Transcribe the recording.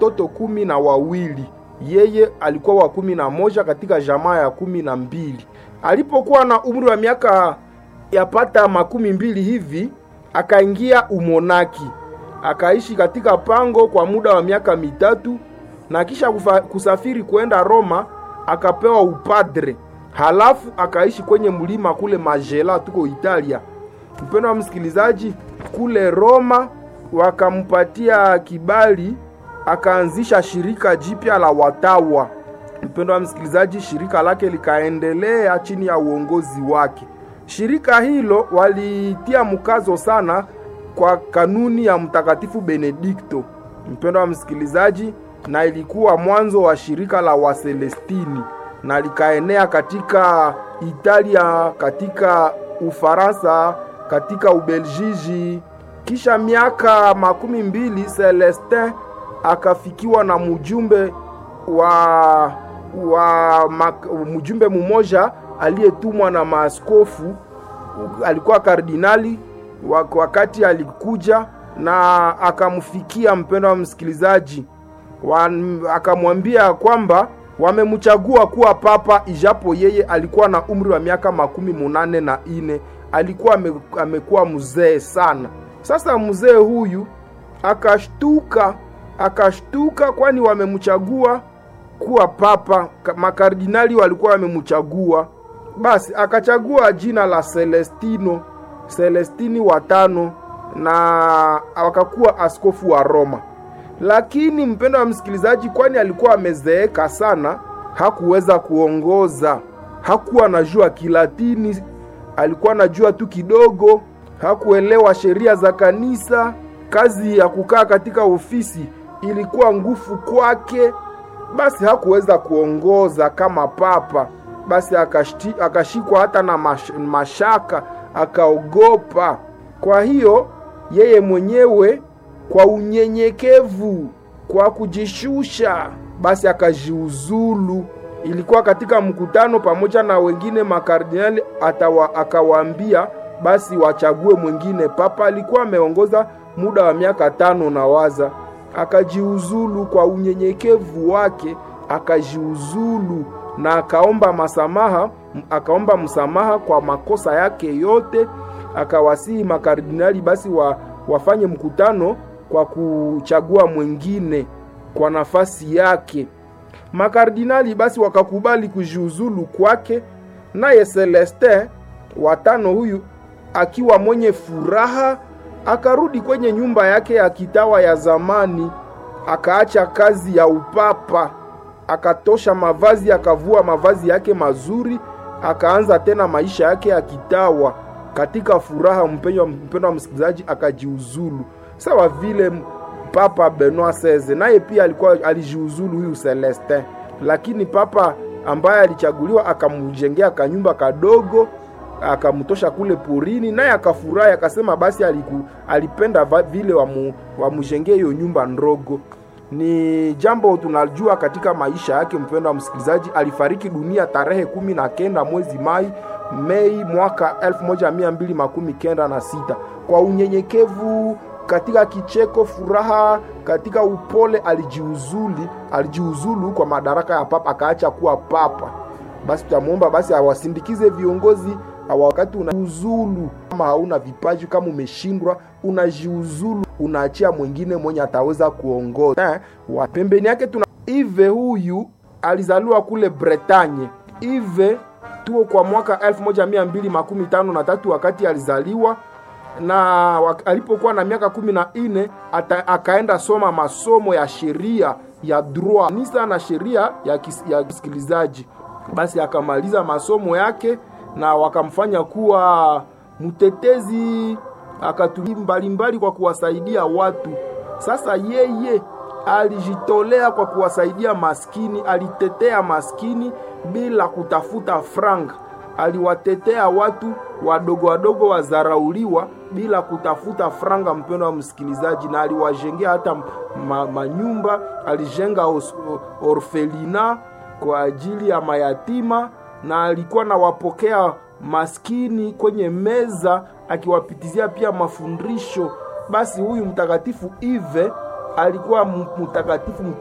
watoto kumi na wawili yeye alikuwa wa kumi na moja katika jamaa ya kumi na mbili alipokuwa na umri wa miaka yapata makumi mbili hivi akaingia umonaki akaishi katika pango kwa muda wa miaka mitatu na kisha kufa, kusafiri kwenda Roma akapewa upadre, halafu akaishi kwenye mlima kule Majela, tuko Italia. Mpendo wa msikilizaji, kule Roma wakampatia kibali, akaanzisha shirika jipya la watawa. Mpendo wa msikilizaji, shirika lake likaendelea chini ya uongozi wake. Shirika hilo walitia mkazo sana kwa kanuni ya Mtakatifu Benedikto, mpendo wa msikilizaji, na ilikuwa mwanzo wa shirika la Waselestini na likaenea katika Italia, katika Ufaransa, katika Ubeljiji. Kisha miaka makumi mbili Celestin akafikiwa na mjumbe wa wa mjumbe mmoja aliyetumwa na maaskofu, alikuwa kardinali wakati alikuja na akamfikia mpendo wa msikilizaji, akamwambia kwamba wamemchagua kuwa papa, ijapo yeye alikuwa na umri wa miaka makumi munane na ine. Alikuwa amekuwa mzee sana. Sasa mzee huyu akashtuka, akashtuka, kwani wamemchagua kuwa papa, makardinali walikuwa wamemchagua. Basi akachagua jina la Celestino Celestini watano na wakakuwa askofu wa Roma. Lakini mpendo wa msikilizaji, kwani alikuwa amezeeka sana, hakuweza kuongoza. Hakuwa anajua Kilatini, alikuwa anajua tu kidogo, hakuelewa sheria za kanisa. Kazi ya kukaa katika ofisi ilikuwa ngufu kwake, basi hakuweza kuongoza kama papa. Basi akashti, akashikwa hata na mash, mashaka akaogopa. Kwa hiyo yeye mwenyewe kwa unyenyekevu, kwa kujishusha, basi akajiuzulu. Ilikuwa katika mkutano pamoja na wengine makardinali, atawa akawaambia basi wachague mwingine. Papa alikuwa ameongoza muda wa miaka tano na waza, akajiuzulu kwa unyenyekevu wake, akajiuzulu na akaomba masamaha, akaomba msamaha kwa makosa yake yote, akawasihi makardinali basi wa, wafanye mkutano kwa kuchagua mwingine kwa nafasi yake. Makardinali basi wakakubali kujiuzulu kwake, naye Celestin watano huyu akiwa mwenye furaha akarudi kwenye nyumba yake ya kitawa ya zamani, akaacha kazi ya upapa akatosha mavazi, akavua mavazi yake mazuri, akaanza tena maisha yake ya kitawa katika furaha. Mpendwa mpendwa wa msikilizaji, akajiuzulu sawa vile Papa Benoit XVI naye pia alikuwa alijiuzulu huyu Celestin, lakini papa ambaye alichaguliwa akamjengea kanyumba kadogo akamtosha kule porini, naye akafurahi, akasema basi aliku, alipenda vile wamujengee hiyo nyumba ndogo ni jambo tunajua katika maisha yake. Mpendo wa msikilizaji, alifariki dunia tarehe kumi na kenda mwezi Mai Mei mwaka elfu moja mia mbili makumi kenda na sita kwa unyenyekevu, katika kicheko, furaha, katika upole alijiuzuli, alijiuzulu kwa madaraka ya papa, akaacha kuwa papa. Basi tutamwomba basi awasindikize viongozi wakati unajiuzulu, kama hauna vipaji, kama umeshindwa, unajiuzulu, unaachia mwingine mwenye ataweza kuongoza. Eh, pembeni yake tuna Ive, huyu alizaliwa kule Bretagne. Ive tuo kwa mwaka elfu moja mia mbili makumi tano na tatu wakati alizaliwa na alipokuwa na miaka kumi na nne akaenda soma masomo ya sheria ya droit nisa na sheria ya, kis, ya kisikilizaji. Basi akamaliza masomo yake na wakamfanya kuwa mtetezi, akatumia mbalimbali kwa kuwasaidia watu. Sasa yeye alijitolea kwa kuwasaidia maskini, alitetea maskini bila kutafuta franga, aliwatetea watu wadogo wadogo wazarauliwa bila kutafuta franga. Mpendo wa msikilizaji, na aliwajengea hata ma, manyumba, alijenga os, orfelina kwa ajili ya mayatima na alikuwa nawapokea maskini kwenye meza akiwapitizia pia mafundisho. Basi huyu mtakatifu Ive alikuwa mtakatifu